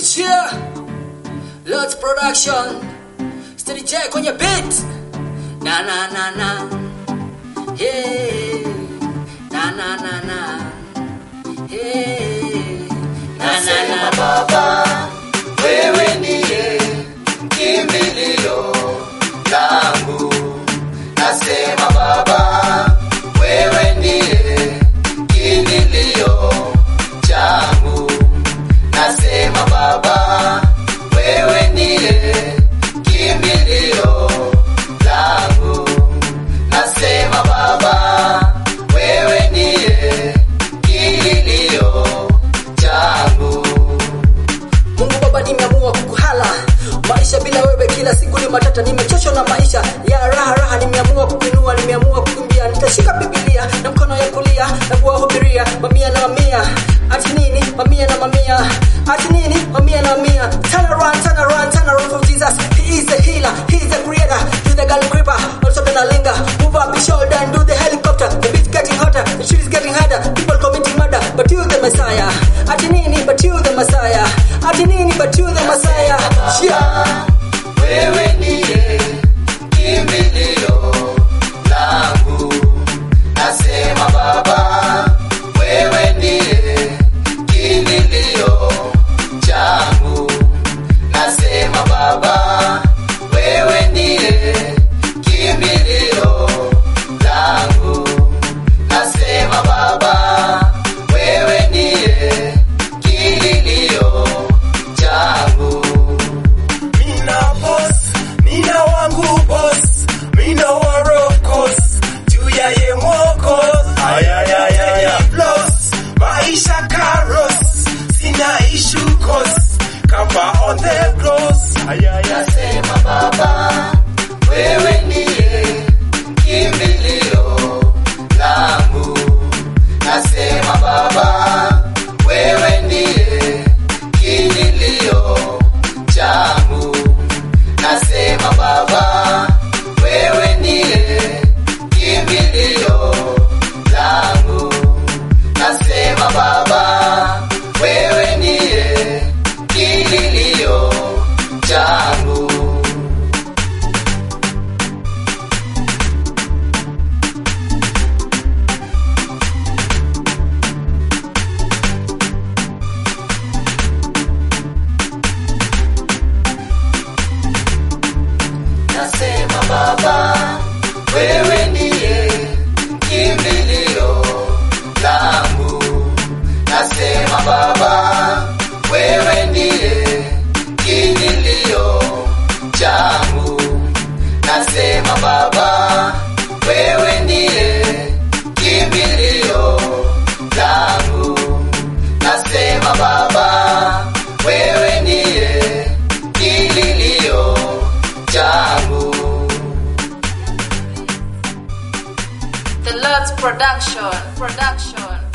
cheer. Lots production. Steady J kwenye beat. Na na na na. Hey. Na na na na. Hey. Na na na Baba, wewe ndiye kimbilio langu. Nasema Baba, wewe ndiye kimbilio changu. Nasema Baba, wewe ndiye kimbilio langu. Nasema Baba, wewe ndiye kililio changu. Mungu Baba, nimeamua kukuhala maisha bila wewe, kila siku ni matata. Nimechoshwa na maisha ya raha raha, nimeamua kukuinua, nimeamua kukimbia. Nitashika Biblia na mkono ya kulia na kuwahubiria mamia na mamia. Ati nini mamia na mamia? Ati nini mamia na mamia? Turn around, turn around, turn around for Jesus. He is the healer, he is the creator. Do the girl creeper, also the nalinga. Move up your shoulder and do the helicopter. The beat's getting hotter, the shit is getting harder. People committing murder, but you the Messiah. Ati nini but you the Messiah. Ati nini but you the Messiah. Yeah. Wewe ndiye kimbilio langu, nasema Baba, wewe ndiye kimbilio changu, nasema Baba, wewe ndiye kimbilio langu, nasema Baba, wewe ndiye kililio changu. Mina boss, mina wangu boss, mina warokos, juu ya ye mwokos. Ayayayaya. Plus, maisha karos, sina issue cause, cover on the cross. Ayayaya. Nasema Baba, wewe ndiye kimbilio langu. Nasema Baba, wewe ndiye kililio changu. Nasema Baba, wewe ndiye kimbilio langu. Nasema Baba, wewe ndiye kililio changu. Nasema Baba, wewe ndiye kimbilio langu. Nasema Baba, wewe ndiye kililio changu. Nasema Baba, wewe ndiye kimbilio langu. Nasema Baba, wewe ndiye kililio changu. The Lord's production. Production.